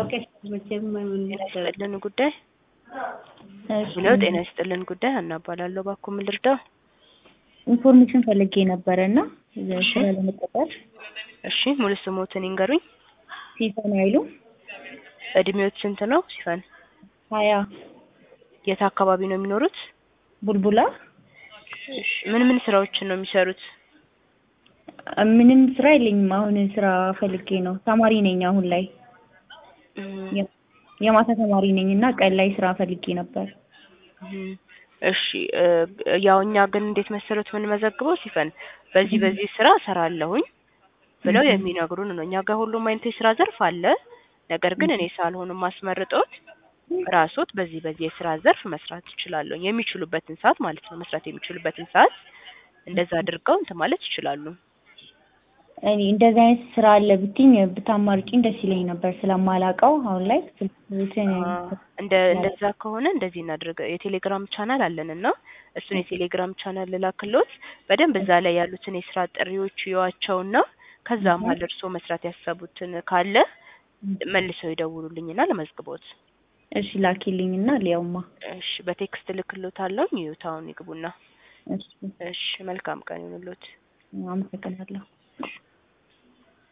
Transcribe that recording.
ጤና ይስጥልን ጉዳይ እሺ፣ ብለው ጤና ይስጥልን ጉዳይ ሀና እባላለሁ። እባክዎ ምን ልርዳው? ኢንፎርሜሽን ፈልጌ ነበረ እና ስራ ለመቀጠር እሺ ሙሉ ስሞትን ይንገሩኝ። ሲፈን አይሉ እድሜዎት ስንት ነው ሲፈን? ሀያ የት አካባቢ ነው የሚኖሩት? ቡልቡላ እሺ ምን ምን ስራዎችን ነው የሚሰሩት? ምንም ስራ የለኝም። አሁን ስራ ፈልጌ ነው። ተማሪ ነኝ አሁን ላይ እም፣ የ- የማታ ተማሪ ነኝ እና ቀን ላይ ስራ ፈልጌ ነበር። እም፣ እሺ እ፣ ያው እኛ ግን እንዴት መሰሉት የምንመዘግበው ሲፈን በዚህ በዚህ ስራ እሰራለሁኝ ብለው እም። የሚነግሩን ነው። እኛ ጋር ሁሉም አይነት የስራ ዘርፍ አለ። ነገር ግን እኔ ሳልሆን ማስመርጦት ራስዎት በዚህ በዚህ የስራ ዘርፍ መስራት ይችላሉ። የሚችሉበትን ሰዓት ማለት ነው። መስራት የሚችሉበትን ሰዓት እንደዛ አድርገው እንትን ማለት ይችላሉ። እኔ እንደዚህ አይነት ስራ አለ ብትኝ ብታማርጭኝ ደስ ይለኝ ነበር ስለማላውቀው አሁን ላይ ስልክሽን አ፣ እንደ እንደዛ ከሆነ እንደዚህ እናድርግ። የቴሌግራም ቻናል አለን እና እሱን የቴሌግራም ቻናል ልላክልዎት። በደንብ እዛ ላይ ያሉትን የስራ ጥሪዎች ይዋቸውና ከዛ መሀል እርስዎ መስራት ያሰቡትን ካለ መልሰው ይደውሉልኝና ለመዝግቦት። እሺ ላኪልኝ እና ሊያውማ እሺ በቴክስት ልክልዎታለሁ። ይዩት አሁን ይግቡና። እሺ እሺ መልካም ቀን ይሁንልዎት። አመሰግናለሁ።